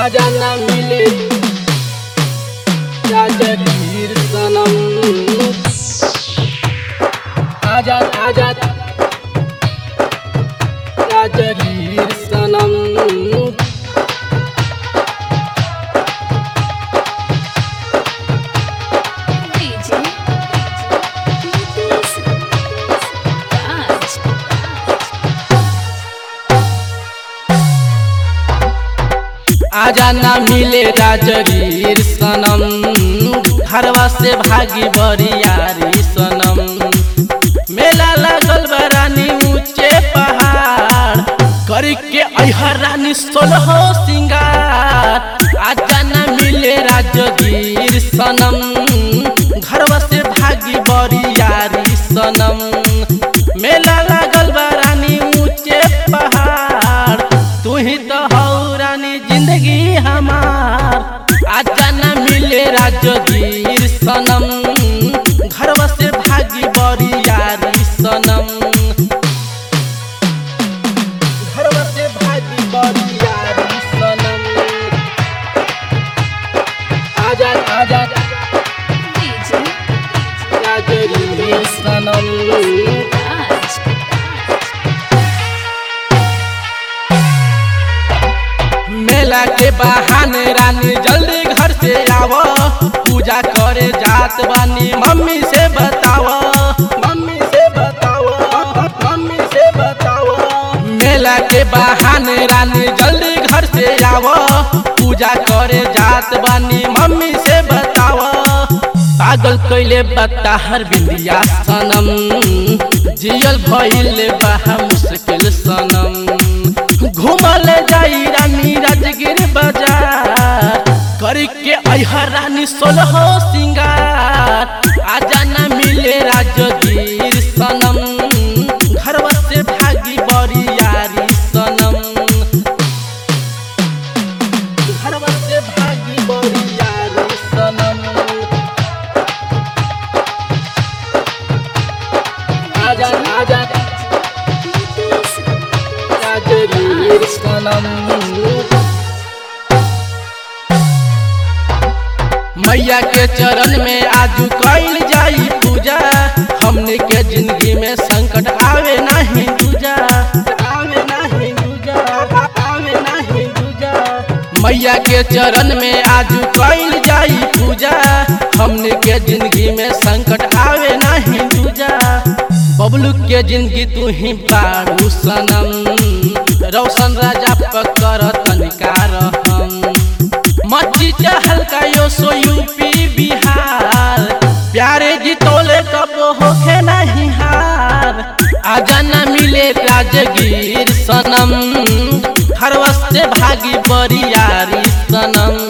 आजा ना मिले राजगीर सनम आजा आजा राजगीर सनम DJ Nitish Raj आजा ना मिले राजगीर सनम घरवा से भागी बरियारी सनम मेला लागल बा रानी ऊंचे पहाड़ करी के अहर रानी सोलह सिंगार आजा ना मिले राजगीर सनम घरवा से भागी बरियारी सनम मेला लागल बा रानी ऊंचे पहाड़ तू ही तो हौ रानी जिंदगी हमार आजा न मिले राजगीर सनम घरवा से भागी बरियारी सनम घरवा से भागी बरियारी सनम आजा आजा DJ राजगीर सनम Raj मेला के बहाने रानी जल्दी घर से आव पूजा करे जात बानी मम्मी से बताव मम्मी से बताव मम्मी से बताव मेला के बहाने रानी जल्दी घर से आव पूजा करे जात बानी मम्मी से बताव पागल कैले बता हर बिंदिया सनम जियल भइल बहा मुश्किल सनम घूमल जाई रानी राजगिर बाजार करके अहर रानी सोलह सिंगार आजा न मिले राजगीर सनम घरवा से भागी बरियारी सनम घरवा से भागी बरियारी सनम आजा आजा Nitish राजगीर सनम मैया के चरण में आजू कैल जाई पूजा हमने के जिंदगी में संकट आवे नहीं दूजा आवे नहीं दूजा आवे नहीं दूजा मैया के चरण में आजू कैल जाई पूजा हमने के जिंदगी में संकट आवे नहीं दूजा बबलू के जिंदगी तू ही बारू सनम रौशन राजा पकर तनिकार हम मची हल्का यो सो यूपी बिहार प्यारे जितोले कब होखे नहीं हार आजा न मिले राजगीर सनम हर वस्ते भागी बरियारी सनम